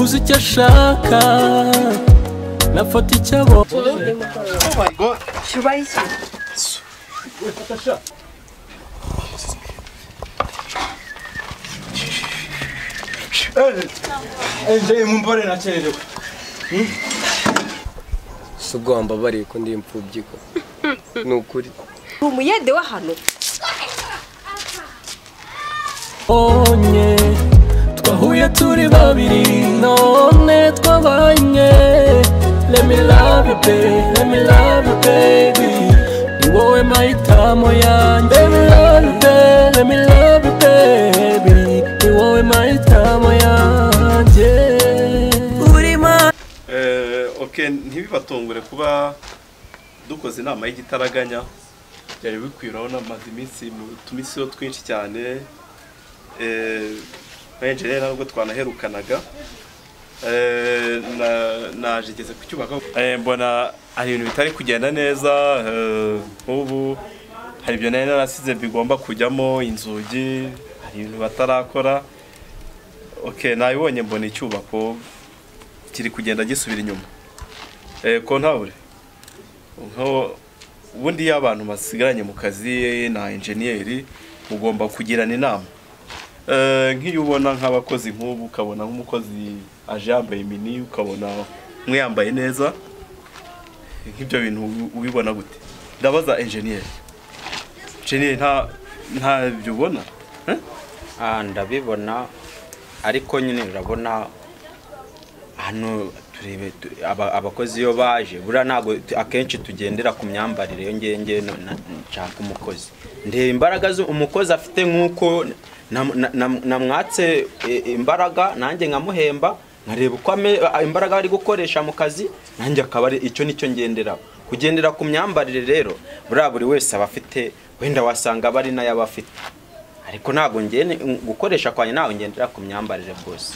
uzi icyo ashaka nafata icyo abo Eje mumbore nakererewe. si ubwo wambabariye ko ndi imfubyi ko ni ukuri uri umuyede wa hano onye twahuye turi babiri none twabanye let me love you baby let me love you baby ni wowe mahitamo yanjye let me love you baby let me love you baby ni wowe mahitamo yanjye oke ntibibatungure kuba dukoze inama y'igitaraganya byari bikwiraho n'amaze iminsi mu tumisiyo twinshi cyane Eh, benjere ntabwo twanaherukanaga Eh, na- naje igeze kucyubaka Eh, mbona hari ibintu bitari kugenda neza eh, nk'ubu hari ibyo nari narasize bigomba kujyamo inzugi hari ibintu batarakora oke nabibonye mbona icyubako kiri kugenda gisubira inyuma Eh, kontabure nko ubundi iyo abantu basigaranye mu kazi na enjeniyeri mugomba kugirana inama Eh, nk'iyo ubona nk'abakozi nk'ubu ukabona nk'umukozi aje yambaye mini ukabona umwe yambaye neza nk'ibyo bintu ubi- ubibona gute ndabaza enjeniyeri enjeniyeri nta nta byo ubona Eh? Ah, ndabibona ariko nyine urabona hano turebe tu- aba- abakozi iyo baje buriya ntabwo tu- akenshi tugendera ku myambarire yo ngewe ngewe no- na- nshaka umukozi ndeba imbaraga zu- umukozi afite nk'uko nam- na- na- namwatse eh, imbaraga nanjye nkamuhemba nkareba uko ame- a- imbaraga ari gukoresha mu kazi nanjye akaba ari icyo nicyo ngenderaho kugendera ku myambarire rero buriya buri wese aba afite wenda wasanga aba ari nayo aba afite ariko ntabwo ngene gukoresha kwanjye ntabwo ngendera ku myambarire rwose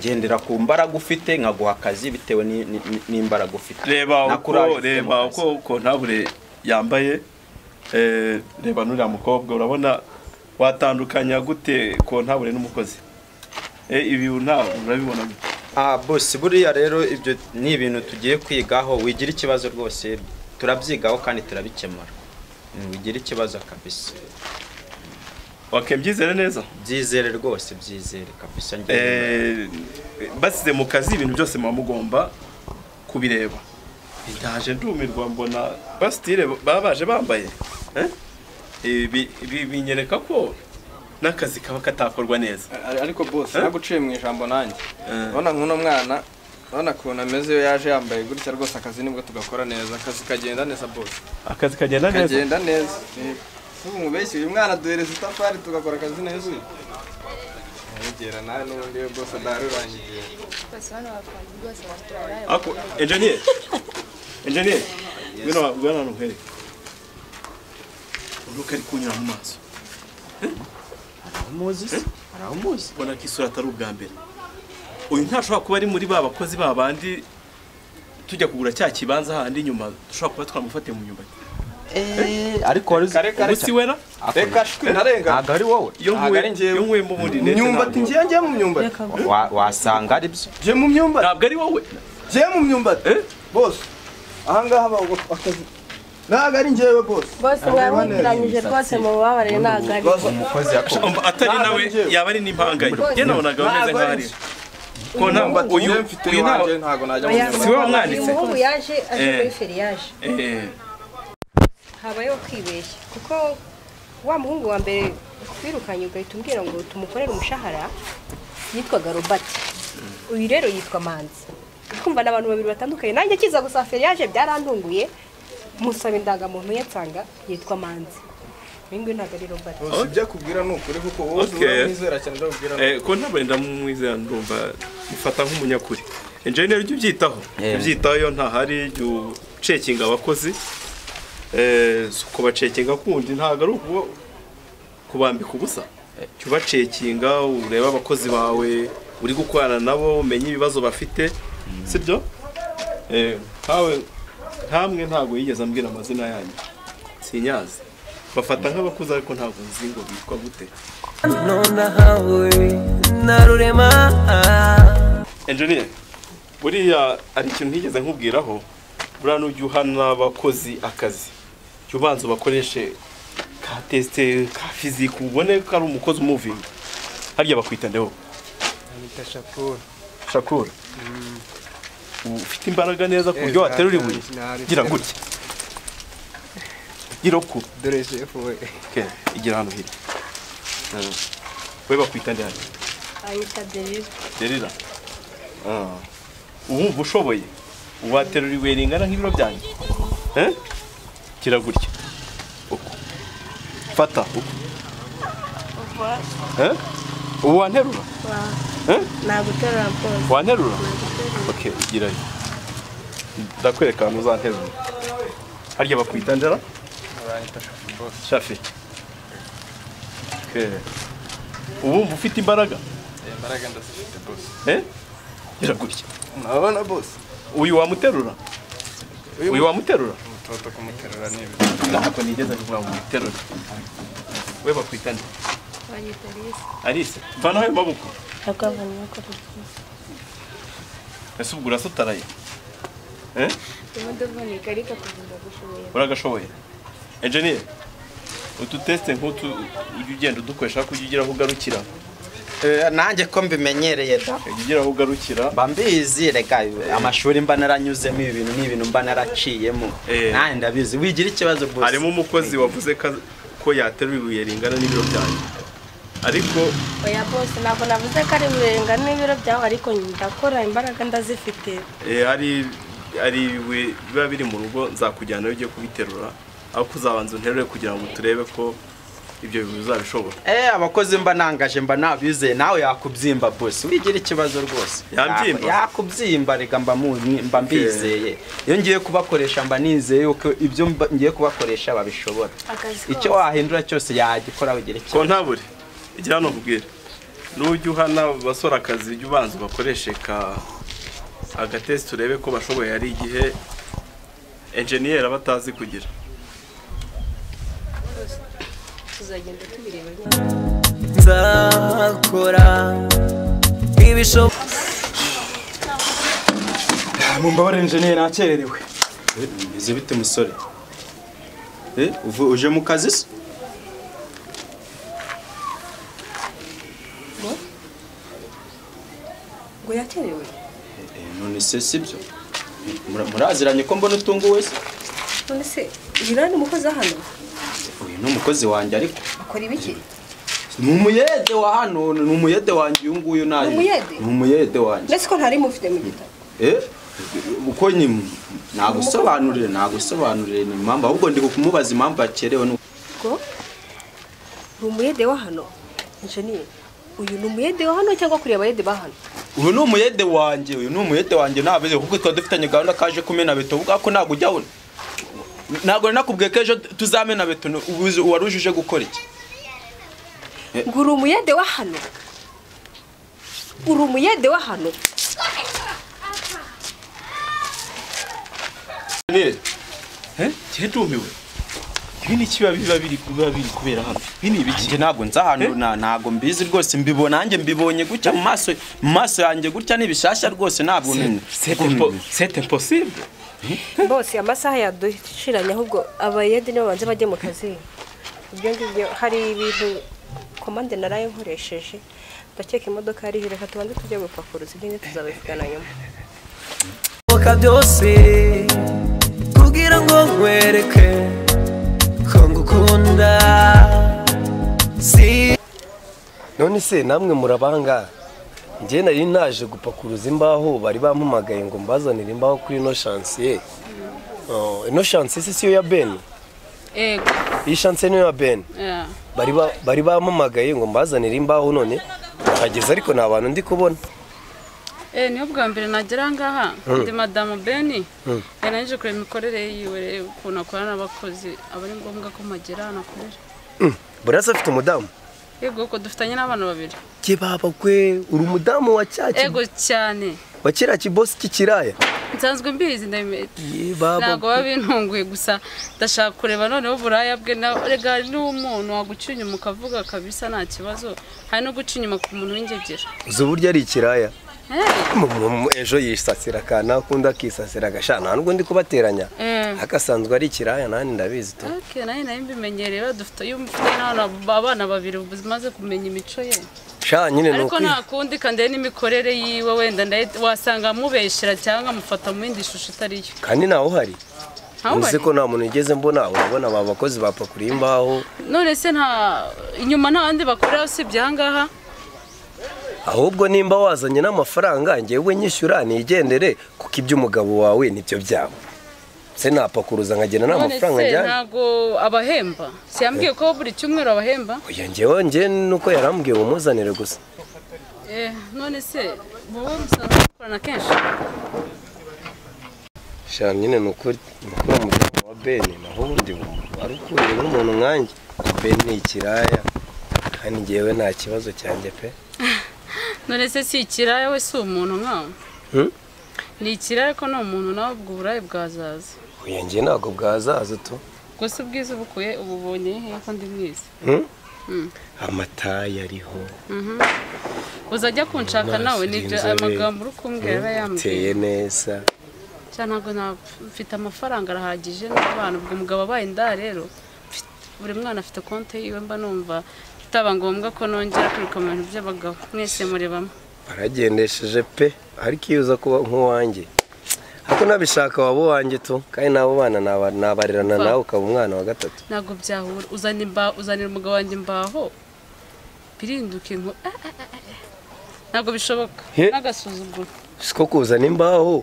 ngendera ku mbaraga ufite nkaguha akazi bitewe ni- ni- ni- n'imbaraga ufite reba Na courage uko ufite mu reba kazi. uko kontabure yambaye eh, reba n'uriya mukobwa urabona watandukanya gute kontabure n'umukozi Eh, ibi nta urabibona gute ah bose buriya rero ibyo ni ibintu tugiye kwigaho wigira ikibazo rwose turabyigaho kandi turabikemura Mm, wigira ikibazo kabisa wakwembyizere neza byizere rwose byizere kabisa ngewe Eh, basize mu kazi ibintu byose muba mugomba kubireba ndaje ndumirwa mbona basitire baba baje bambaye Eh? Ibi- ibi binyereka ko n'akazi kaba katakorwa neza Ariko boss Eh? naguciye mu ijambo nanjye. Eh. Urabona nk'uno mwana urabona ukuntu ameze iyo yaje yambaye gutya rwose akazi nibwo tugakora neza akazi kagenda neza boss akazi kagenda neza kagenda neza Eh, si umubeshyi uyu mwana duhereza itafari tugakora akazi neza uyu Yegera nawe n'ubundi we boss adaharurangiye ako enjeniyeri enjeniyeri ngwino ngwino hano nkwereke uruka ari kunyura mu maso muzi se araho muzi ubona ko isura atari ubwa mbere uyu ntashobora kuba ari muri ba bakozi ba bandi tujya kugura cya kibanza handi inyuma dushobora kuba twamufatiye mu nyumbati eh ariko wari uzi Kare, kare, ubu si wera reka shwi ntarenga ntabwo ari wowe iyo Ntabwo ari njyewe. nkuye mu bundi ndetse imyumbati ntabwo- ngiye njye mu myumbati Wa- wasanga ari byo njye mu myumbati ntabwo ari wowe njye mu myumbati Eh? bose ahangaha bago akazi ntabwo ari njyewe bose bose mwamwiranyije rwose mu bubabare ntabwo ari umukozi yakoze Umva, atari Ntabwo nawe ari njyewe. yaba ari n'impangayi njye nabonaga bameze Ntabwo nk'aho ari ari ko ntabwo uyu njye mfite uyu nta- iwanjye ntabwo najya mu Oya, myumbati si wowe wamwanditse? uyu muhungu yaje aje Eh. muri feriyaje Eh, habayeho kwibeshya kuko wa muhungu wa mbere twirukanye ugahita umbwira ngo tumukorere umushahara yitwaga robert uyu rero yitwa manzi kumva ni abantu babiri batandukanye nanjye akiza gusa feriyaje byarantunguye musaba indangamuntu ye nsanga yitwa manzi uyu nguyu ntabwo ari robert bose ibyo akubwira ni ukuri kuko wowe Okay. uramwizera cyane ibyo akubwira ni eh, ko ntabwo ndamwizera ndumva mufata nk'umunyakuri enjeniyeri jya ubyitaho jya Eh. ubyitaho iyo ntahari jya ucekinga abakozi Eh, si ukubacekinga kundi ntabwo ari ukuba kubambika ubusa jya ubacekinga urebe abakozi bawe uri gukorana nabo umenye ibibazo bafite sibyo Eh, nkawe nkamwe ntabwo yigeze ambwira amazina yanyu sinyazi bafata nk'abakuze ariko ntabwo nzi ngo bitwa gute nonahawe na rurema engineer buriya ari ikintu ntigeze nkubwiraho buriya n'ujya uhana abakozi akazi jya ubanza ubakoreshe ka tesite ka fizike ubone ko ari umukozi umuvinga harya bakwita ndeho bita shapuru shakura ufite imbaraga neza ku buryo waterura ibuye gira gutya gira uku dore shefu we ke igira hano hiri we bakwita ndeho anyita derire derira ubu ushoboye waterura ibuye ringana nk'ibiro byanjye Eh? gira gutya uku fata uku Eh? ubu wanterura Eh? naguterura rwose wanterura ok girayo ndakwereka ahantu uzanterura harya bakwita ndera shafi Ok. ubu wumva ufite imbaraga imbaraga ndazifite bose eh gira gutya urabona bose uyu wamuterura uyu wamuterura toto kumuterura ni ibi ntabwo nigeze kuvuga ngo umuterure we bakwita nde anyita risi alice vanaho ayo maboko ntabwo abantu bakora ese ubwo urasutaraye eh imodoka ni ikarita kugira gushoboye uragashoboye enjeniyeri utu tesite nk'utu ujya ugenda udukoresha kuko ujya ugira aho ugarukira nanjye ko mbimenyereye da ujya ugira aho ugarukira mba mbizi reka amashuri mba naranyuzemo ibi bintu ni ibintu mba naraciyemo Eh. nanjye ndabizi wigira ikibazo gusa harimo umukozi wavuze ko ko yaterura ibuye ringana n'ibiro byanjye ariko oya bose ntabwo navuze ko ari burenga n'ibiro byawe ariko ndakora imbaraga ndazifite eh, hari hari ibuye biba biri mu rugo nzakujyanayo ugiye kubiterura aho kuzabanza unterure kugira ngo turebe ko ibyo bintu bizabishobora Eh, abakozi mba nangaje mba nabizeye nawe yakubyimba bose wigira ikibazo rwose Yambyimba? Ya- yakubyimba reka mba mu- mba mbizeye iyo ngiye kubakoresha mba nizeye yuko ibyo mba- ngiye kubakoresha babishobora icyo wahindura cyose yagikora wigira ikibazo ko ntabure igira hano ubwira n'ujya uhana basora akazi ujya ubanza ubakoreshe ka agatesite urebe ko bashoboye hari igihe enjeniyeri aba atazi kugira tuzagenda tubireba nzakora ibishoboka mumbabarire enjeniyeri nakererewe izi bite musore uje mu kazi se ngo yakerewe none se si byo muraziranye ko mbona utunguwe se none se uyu ni umukozi wa hano uyu ni umukozi wanjye ariko akora ibiki ni umuyede wa hano ni umuyede wanjye uyu nguyu nayo Ni umuyede? ni umuyede wanjye ndetse ko ntari mufite mu gitabo Eh, uko nyine nagusobanurire nagusobanurire ni impamvu ahubwo ndi kumubaza impamvu yakerewe ni ngo ni umuyede wa hano injeniyeri uyu ni umuyede wa hano cyangwa kureba abayede ba hano uyu ni umuyede wanjye uyu ni umuyede wanjye ntabizi kuko twari dufitanye gahunda kaje kumena beto uvuga ko ntabwo ujya abona ntabwo nari nakubwiye ko ejo tuzamena beto ni- ubuzi- wari ujije gukora iki ngo uri umuyede wa hano uri umuyede wa hano enjeniyeri kihe ndumiwe ibi ni ikiba biba biri biba biri kubera hano ibi ni ibiki njye ntabwo nzi ahantu na- ntabwo mbizi rwose mbibona nanjye mbibonye gutya mu maso mu maso yanjye gutya ni bishyashya rwose ntabwo ni- sete imposible bose amasaha yadushiranye ahubwo abayede nibo banze bajye mu kazi ibyo ngibyo hari ibintu komande naraye nkoresheje ndakeka imodoka yari iri reka tubanze tujye gupakuruza ibyo ngibyo tuzabivugana nyuma byose kugira ngo nkwereke ko ngukunda si none se namwe murabanga njye nari naje gupakuruza imbaho bari bampamagaye ngo mbazanire imbaho kuri ino shansiye Oh, ino shansiye se siyo ya beni Ego. iyi shansiye niyo ya beni Yeah. bari ba- bari bampamagaye ngo mbazanire imbaho none hageze ariko nta bantu ndi kubona Eh, niyo bwa mbere nagera ngaha ndi madamu Beni yanajije kureba imikorere yiwe rero ukuntu akorana n'abakozi aba ari ngombwa ko mpagera hano akorera Mm, buriya se afite umudamu yego kuko dufitanye n'abana babiri ke baba kwe uri umudamu wa cya ki- ego cyane wa kiriya kibosi cy'ikiraya nsanzwe mbizi ndabimenya Ye baba ntabwo biba bintunguye gusa ndashaka kureba noneho uburaya bwe na rega n'umuntu waguca inyuma ukavuga kabisa nta kibazo hari no guca inyuma ku muntu w'ingegira uzi uburyo ari ikiraya ejo yisasira akantu akunda akisasira agashana nta n'ubundi kubateranya akasanzwe ari ikiraya nanjye ndabizi tu Okay, nayo nayo mbimenyereye badufite iyo umupfuye n'abana abana babiri bimaze kumenya imico ye sha nyine ni ariko ukwi nta kundi kandi n'imikorere yiwe wenda ndaye- wasanga amubeshera cyangwa amufata mu yindi shusho itari yo kandi ntawe uhari Ntawe uzi uhari? ko nta muntu ugeze mbona urabona aba bakozi bapakuriye imbaho none se nta inyuma nta bandi bakorera usibye aha ngaha ahubwo nimba wazanye n'amafaranga ngewe nyishyura nigendere kuko iby'umugabo wawe nibyo byabo se napakuruza nkagenda nta none mafaranga se njyana ntago abahemba si yambwiye ko buri cyumweru abahemba oya ngewe ngewe nuko yarambwiye umuzanire gusa Eh, none se wowe musanzwe mukorana kenshi sha nyine ni ukuri mukuru mugabo wa beni naho ubundi wari ukuriye n'umuntu nkanjye beni ni ikiraya kandi ngewe nta kibazo cyanjye pe none se si ikiraya we si umuntu nkawe ni ikiraya ariko ni umuntu nawe ubwo uburaya bwazaza oya ngewe ntabwo bwazaza tu gusa ubwiza ubukuye ubu ubonye hehe ko ndi mwiza Hmm? Mm. amatayi ariho Mhm. uzajya kunshaka amaso nawe nibyo y'inzobe. amagambo uri kumbwira aba Hmm? yambwiye uteye neza cyane ntabwo na- mfite amafaranga arahagije n'abana ubwo umugabo abaye inda rero mfite- buri mwana afite konti yiwe mba numva bitaba ngombwa ko nongera kwiruka mu bintu by'abagabo mwese murebamo baragendesheje pe ariko iyo uza kuba nk'uwanjye ariko nabishaka waba uwanjye tu kandi n'abo bana naba- nabarerana Va. nawe ukaba umwana wa gatatu ntabwo byahura uzana imba- uzanira umugabo wanjye imbaho birinduka inko Ah, ah, ah, ah. ntabwo bishoboka He. n'agasuzuguro siko kuzana imbaho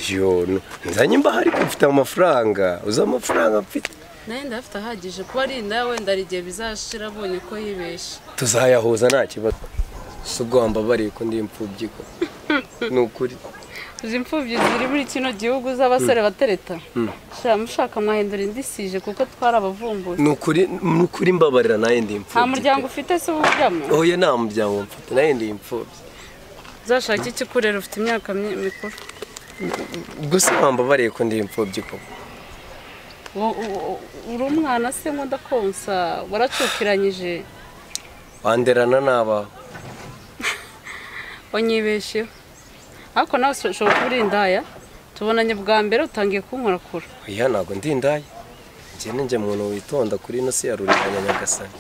yo n- nzanye imbaho ariko mfite amafaranga uzi amafaranga mfite nayo ndafite ahagije kuba ari inda wenda hari igihe bizashira abonye ko yibesha tuzayahuza nta kibazo si ubwo wambabariye ko ndi imfubyi ko ni ukuri izi imfubyi ziri muri kino gihugu z'abasore batereta Mm. shira mushaka mwahindura indi sije kuko twari abavumbuzi ni ukuri ni ukuri mbabarira nawe ndi nta imfubyi muryango ufite se ubujyamo oya nta muryango mfite nawe ndi imfubyi uzashake iki kurera ufite imyaka myi- mikuru gusa wambabariye ko ndi imfubyi ko Wo- wo- wo- uri umwana se nkunda konsa waracukiranyije wanderana n'abawe wanyibesheho ariko nawe ushobora kuba uri indaya tubonanye bwa mbere utangiye kunkorakora oya ntabwo ndi indaya njye njye muntu witonda kuri ino si ya ruriganya nyagasani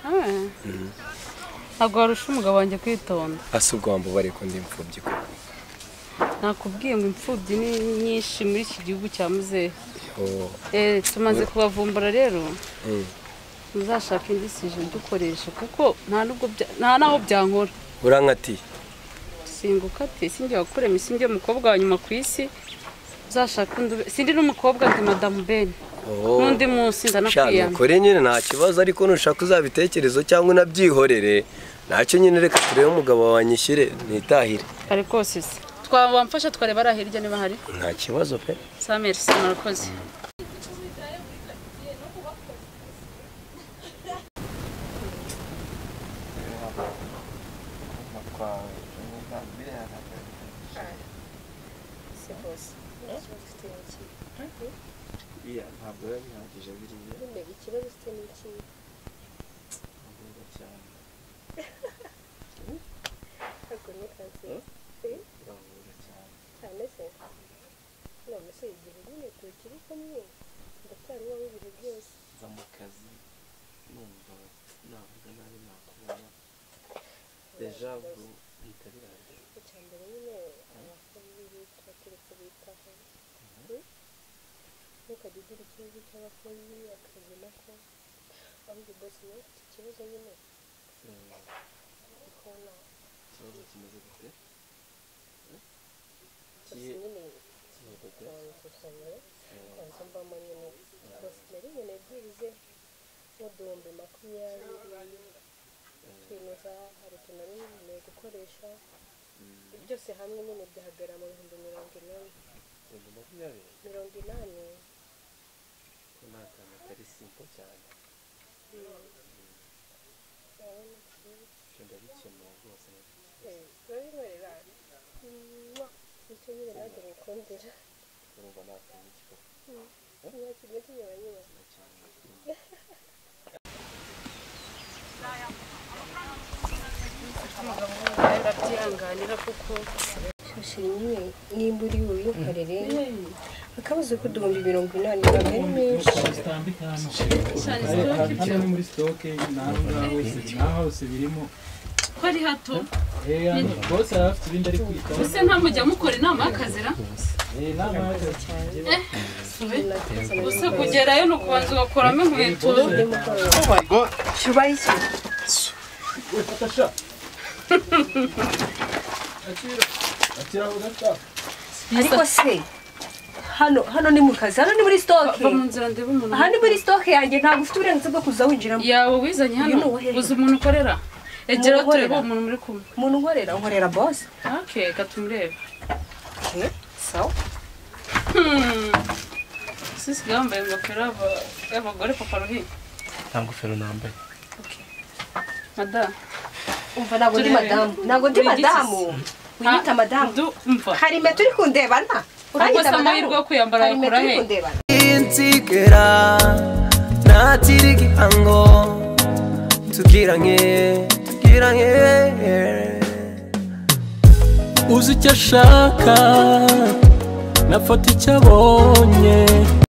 Ah, Mm. ntabwo warusha umugabo wanjye kwitonda asa ubwo wambabariye ko ndi imfubyi ko nakubwiye ngo imfubyi ni nyinshi muri iki gihugu cya muzehe Oh, Eh, tumaze Mm. kubavumbura rero mm. muzashake indi sije dukoresha kuko nta nubwo bya- nta naho byankora urankatiye singuka ati sinjye wakurema sinjye umukobwa wa nyuma ku isi uzashaka undi ube- sindi n'umukobwa ndi madamu ben Oh. n'undi munsi Shana ndanakwiyama ukore nyine nta kibazo ariko nushaka uzabitekerezo cyangwa unabyihorere nacyo nyine reka turebe umugabo wawe anyishyire nitahire kare kose se twamfasha twareba ari hirya niba hari nta kibazo pe sa merci murakoze ntabwo biba bihagije biriya ikibazo ufite ni iki ngombwa cyane ntabwo ni kazi ngombwa cyane cyane se none se igihe nyine tukiri kumwe ndacyari uwawe ibihe byose nza mu kazi numva navuga nabi nakubona deja vu bihita birangira icya mbere nyine abakozi tuba turi kubitaho Mm? ntukajya ugira ikibazo cy'abakozi akazi nako ahubwo bose niba ufite ikibazo nyine ukabona ikibazo kimeze gute gusa nyine bansukamye banza mbamo nyine gusa nari nyine byibuze nk'uduhumbi makumyabiri ikintu za hari utuntu nari nkeneye gukoresha byose hamwe nyine byahagara mu bihumbi mirongo inani ibihumbi makumyabiri mirongo inani ko nta kantu atari simpo cyane ibyo ndabikemuye rwose urabinkorera nicyo nyine nanjye mukundira urumva nta kantu kikoko nta kintu kinyura nyine barabyihanganira kuko shimwe nimba uri bubikorere akabazo ko uduhumbi mirongo inani ntabwo ari menshi hano ni muri sitoke naho ngaho wese naho hose birimo ko ari hato Eh, hano bose araba afite ibindi ari kwitaho ese ntamujya mukora inama y'akazira Eh, inama y'akazi Eh, gusa kugerayo ni ukubanza ugakuramo inkweto cyubahiro ariko se hano hano ni mu kazi hano ni muri sitoke Va mu nzira ndebe umuntu aha ni muri sitoke yanjye ntabwo ufite uburenganzira bwo kuza winjiramo yawe wizanye hano uzi umuntu ukorera egera turebe uwo muntu muri kumwe umuntu unkorera unkorera bose ake katumurebe sawa sisi yambaye ingofero y'aba- y'abagore papa ruhi nta ngofero nambaye madamu umva ntabwo ndi madamu ntabwo ndi madamu winyita madamu harime turi kundebana Urikosa amahirwe yo kuyambara Harime yakura turi he? kundebana inzigera natiri gihango tugiranye tugiranye uzi icyo ashaka nafata icyo abonye